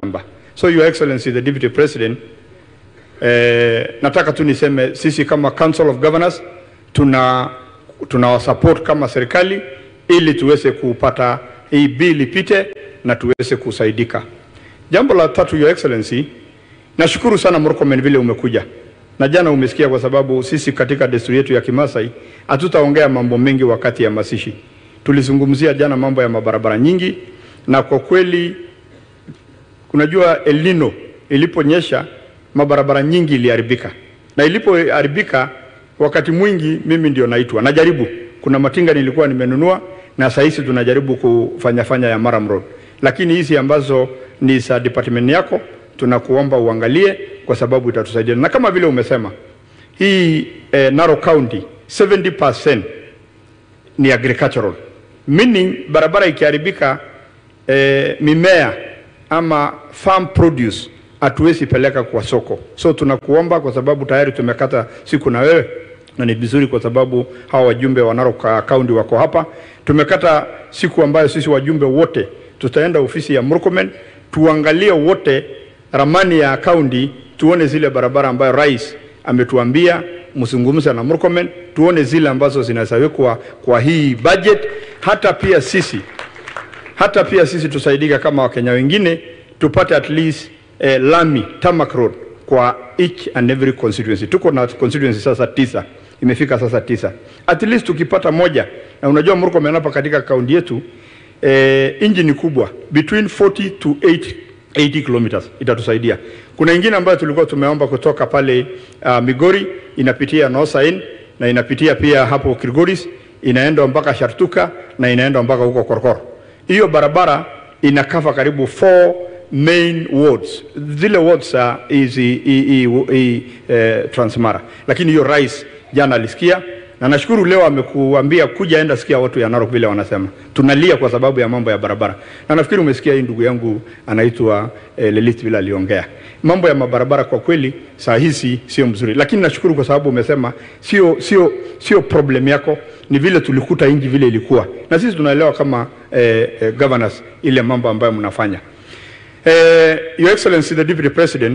shamba. So your excellency the deputy president eh, nataka tu niseme sisi kama council of governors tuna tunawasupport kama serikali ili tuweze kupata hii bill ipite na tuweze kusaidika. Jambo la tatu, your excellency, nashukuru sana Murkomen vile umekuja na jana umesikia, kwa sababu sisi katika desturi yetu ya Kimasai hatutaongea mambo mengi wakati ya masishi. Tulizungumzia jana mambo ya mabarabara nyingi, na kwa kweli unajua El Nino iliponyesha mabarabara nyingi iliharibika, na ilipoharibika wakati mwingi mimi ndio naitwa, najaribu. Kuna matinga nilikuwa nimenunua na saa hizi tunajaribu kufanya fanya ya Maram Road, lakini hizi ambazo ni za department yako tunakuomba uangalie, kwa sababu itatusaidia, na kama vile umesema hii eh, Narok County 70% ni agricultural meaning barabara ikiharibika, eh, mimea ama farm produce hatuwezi peleka kwa soko. So tunakuomba kwa sababu tayari tumekata siku na wewe, na ni vizuri kwa sababu hawa wajumbe wa Narok County wako hapa. Tumekata siku ambayo sisi wajumbe wote tutaenda ofisi ya Murkomen tuangalie wote ramani ya kaunti, tuone zile barabara ambayo rais ametuambia mzungumze na Murkomen, tuone zile ambazo zinawekwa kwa hii budget. Hata pia sisi hata pia sisi tusaidika kama Wakenya wengine tupate at least eh, lami tarmac road kwa each and every constituency. Tuko na constituency sasa tisa, imefika sasa tisa. At least tukipata moja, na unajua Murkomen hapa katika kaunti yetu eh, inji ni kubwa between 40 to 8 80 kilometers itatusaidia. Kuna ingine ambayo tulikuwa tumeomba kutoka pale uh, Migori inapitia Nosain na inapitia pia hapo Kilgoris inaenda mpaka Shartuka na inaenda mpaka huko Korkor. Hiyo barabara inakava karibu four main wards. Zile wards uh, hizi hii hii eh, Transmara. Lakini hiyo rais jana alisikia na nashukuru leo amekuambia kuja enda sikia watu ya Narok vile wanasema. Tunalia kwa sababu ya mambo ya barabara. Na nafikiri umesikia hii ndugu yangu anaitwa eh, Lilith vile aliongea. Mambo ya mabarabara kwa kweli saa hizi sio mzuri. Lakini nashukuru kwa sababu umesema sio sio sio problem yako, ni vile tulikuta inji vile ilikuwa. Na sisi tunaelewa kama eh, eh, governors ile mambo ambayo mnafanya. Eh, Your Excellency the Deputy President,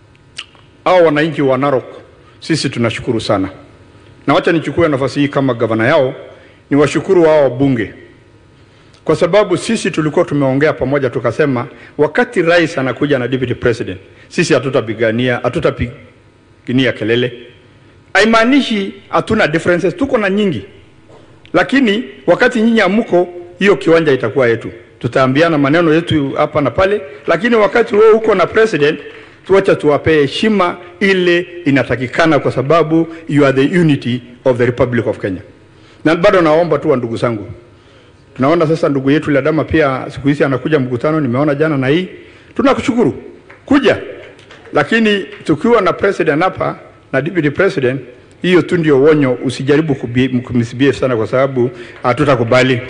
hao wananchi wa Narok sisi tunashukuru sana na wacha nichukue nafasi hii kama gavana yao ni washukuru wao wabunge, kwa sababu sisi tulikuwa tumeongea pamoja, tukasema wakati rais anakuja na deputy president, sisi hatutapigania hatutapigania kelele. Haimaanishi hatuna differences, tuko na nyingi, lakini wakati nyinyi amuko, hiyo kiwanja itakuwa yetu, tutaambiana maneno yetu hapa na pale, lakini wakati wewe uko na president tuacha tuwapee heshima ile inatakikana, kwa sababu you are the unity of the Republic of Kenya. Na bado naomba tu wa ndugu zangu, tunaona sasa ndugu yetu Ladama pia siku hizi anakuja mkutano, nimeona jana na hii, tunakushukuru kuja, lakini tukiwa na president hapa na deputy president, hiyo tu ndio wonyo, usijaribu kumisbehave sana, kwa sababu hatutakubali.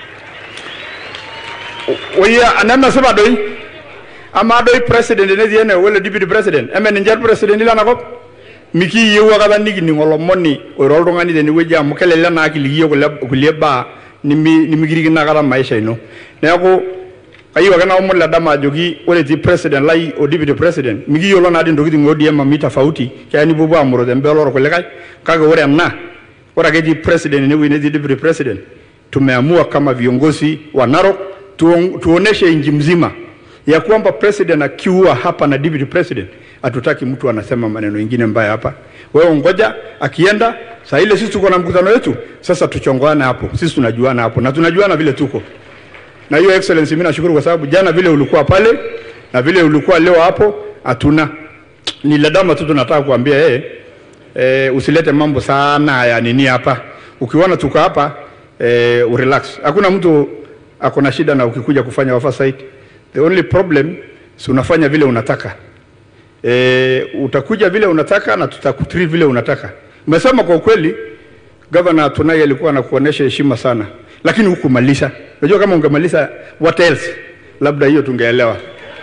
Oya, anana sema doi ama doi president ne tiene wala deputy president eme ninche president ila nakop mikiyieu akata nikining olomoni oiro oltung'ani tenewueji amu kelelek naa kiliki yiok kulie baa nimikirikino akata maisha ino neeku kayieu ake naomon le dama ajoki ore etii president lai o deputy president mikiyiolo naadii ntokitin ODM amu tofauti keya nipuopuo amuro tembele orkulikae kake ore ena ore ake etii president enewueji netii deputy president tumeamua kama viongozi wa Narok tuoneshe nchi mzima ya kwamba president akiua hapa na deputy president, hatutaki mtu anasema maneno mengine mbaya hapa. Wewe ngoja akienda saa ile, sisi tuko na mkutano wetu sasa, tuchongoane hapo, sisi tunajuana hapo na tunajuana vile tuko na hiyo. Excellency, mimi nashukuru kwa sababu jana vile ulikuwa pale na vile ulikuwa leo hapo, hatuna ni ladama tu, tunataka kuambia yeye e, usilete mambo sana ya nini hapa. Ukiona tuko hapa e, urelax, hakuna mtu ako na shida na ukikuja kufanya oversight The only problem si unafanya vile unataka e, utakuja vile unataka na tutakutreat vile unataka. Umesema kwa ukweli, governor Tunai alikuwa anakuonesha heshima sana, lakini hukumaliza. Unajua kama ungemaliza what else, labda hiyo tungeelewa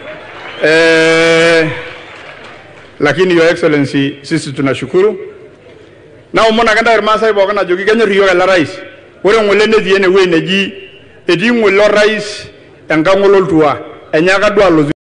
e, lakini your excellency, sisi tunashukuru na umona kanda irmaasai pookin ajoki kenyor iyiok ele rais ore ng'ole netii ene wueji neji etii ng'ole orais enkang' ololtua enyaaka duo alotu